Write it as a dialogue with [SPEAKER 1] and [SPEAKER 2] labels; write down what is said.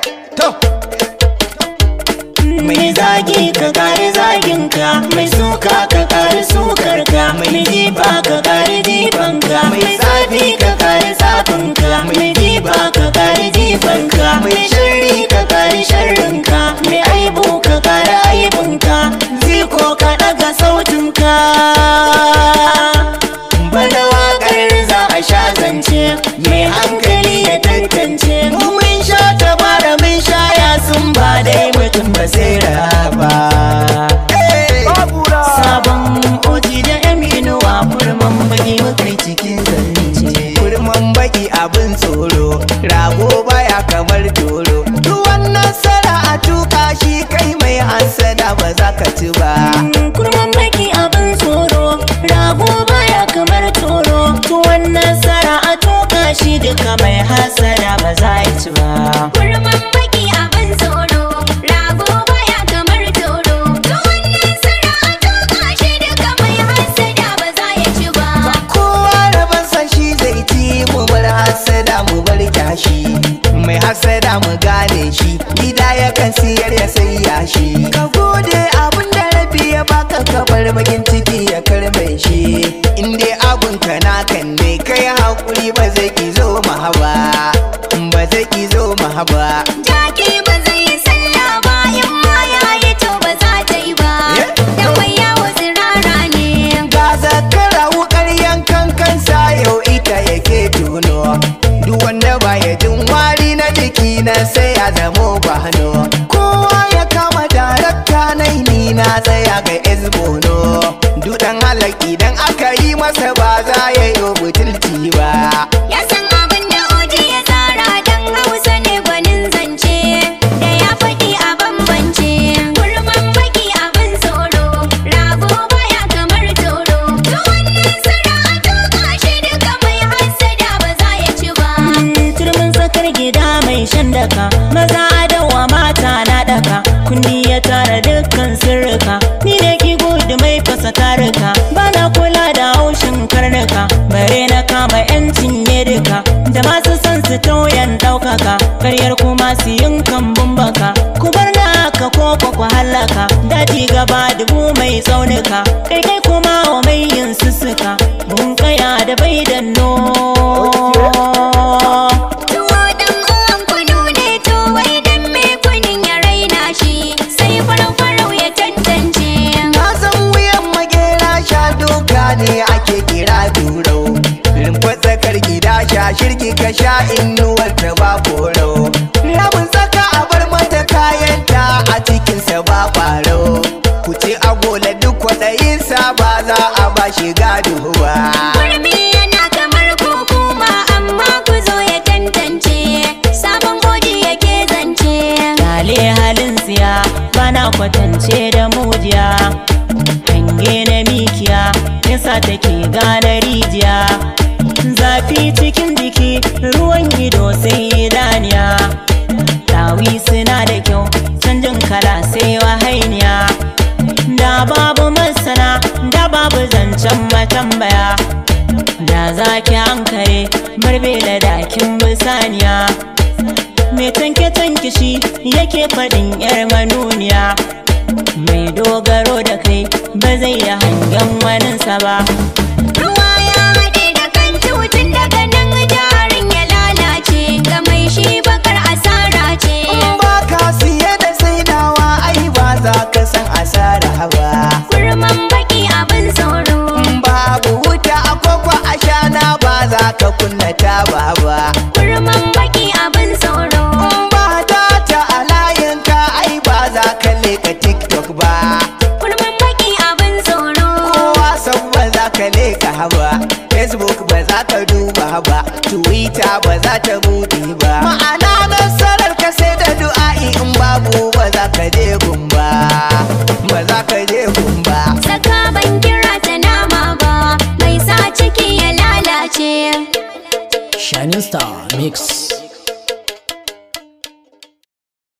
[SPEAKER 1] to
[SPEAKER 2] mai zagi ka kare zaginka mai suka ka kare sukarka mai jifa ka kare jifanka mai tsafi ka kare tsafinka mai jifa ka kare jifanka mai sharri ka kare sharrinka mai aibu ka kare aibinka ziko ka daga sautinka bada wakar za a sha zance mai hankali ya tantance mu mun sha tabara mun sha ya sun ba dai mutum ba sai raba sabon oji da yaminuwa kurman baki mukai cikin zance
[SPEAKER 1] kurman baki abin tsoro rago baya kamar doro duk wannan sara a tuka shi kai mai hansada ba za ka ci ba
[SPEAKER 2] kurman baki abin tsoro rago baya kamar toro tuwon nasara a toka shi duka mai hasada ba za a ci ba
[SPEAKER 3] Kurman baki abin tsoro, rago baya kamar toro. Tuwon nasara a toka shi duka mai hassada ba za ya ci ba.
[SPEAKER 1] kowa rabon san shi zai ci mu bar hasada mu bar kyashi mai hasada mu gane shi gida yakan siyar ya sai yashi ka gode abin da rabi ya baka ka bar bakin ciki ya karbe shi in dai abun ka na kan ne kai hakuri ba zai ki zo mahaba ba zai ki zo mahaba
[SPEAKER 3] Jaki ba zai yi sallah ba, in ma ya yi to ba za ta yi ba. Dan mai yawo tsirara ne.
[SPEAKER 1] ga zakara wukar yankan kansa yau ita yake tuno duk wanda baya jin wari na jiki na sai ya zamo bahano kowa ya kama darakta na ni na tsaya ga ezbono dudan halak idan aka yi masa ba za ya yi butulci ba
[SPEAKER 3] Ya san abin da oji ya tsara dan Hausa ne gwanin zance. Da ya faɗi a bambance. Kurman baki abin tsoro, rago baya kamar toro. Tuwon nasara a toka shi duka mai hassada ba za ya ci ba.
[SPEAKER 2] turmin tsakar gida mai shan daka maza dawa mata na daka kundi ya tara dukkan sirrika ni ne ki gudu mai fasa tarika bana kula da haushin karnuka bare na kama yancin ne duka da masu son su tauyan daukaka karyar kuma su yin kambun baka ku bar na haka ko kwa ku halaka daji gaba dubu mai tsaunuka kai kai kuma wa mai yin sussuka mun kaya da bai danno
[SPEAKER 3] Tuwo dan uwan kunu ne to wai dan me kunin ya raina shi. Sai farau-farau ya tantance.
[SPEAKER 1] na san wuyan magera sha doka ne ake kira durau rumfa tsakar gida sha shirki ka sha inuwar ta ba korau rabin tsaka a bar mata kayanta a cikinsa ba ƙwaro ku ce agola duk kwaɗayinsa ba za a ba shi gado ba
[SPEAKER 3] Kurmi yana kamar kukuma amma ku zo ya tantance. Sabon oji yake zance.
[SPEAKER 2] Lale halin siya bana kwatance da mujiya Hange na mikiya yasa take gane rijiya Zafi cikin jiki ruwan ido sai idaniya Dawi suna da kyau canjin kala sai wahainiya Da babu masana da babu zancen matambaya Da zaki hankare barbe da dakin bisaniya mai tanke tanke shi yake faɗin yar manuniya mai dogaro da kai ba zai yi hangen waninsa ba
[SPEAKER 3] Ruwa ya haɗe da kan tutun daga nan jarin ya lalace. Ga mai shi bakar asara ce.
[SPEAKER 1] in ba ka siye da saidawa ai ba za ka san asara ba
[SPEAKER 3] Kurman baki abin tsoro.
[SPEAKER 1] babu wuta a kwakwa a shana ba za ka kunna ta ba ba
[SPEAKER 3] Kurman baki abin tsoro.
[SPEAKER 1] In ba data a layinka ai ba za ka leka tiktok ba
[SPEAKER 3] Kurman baki abin tsoro.
[SPEAKER 1] kowa san ba za ka leka haba facebook ba za ka duba ba twitter ba za ta bude ba ma'ana nasarar ka sai da du'a'i in babu ba za ka je gumba ba za ka je gumba
[SPEAKER 3] Saka ban kira ta nama ba. Mai sa ciki ya lalace.
[SPEAKER 4] Shining Star Mix.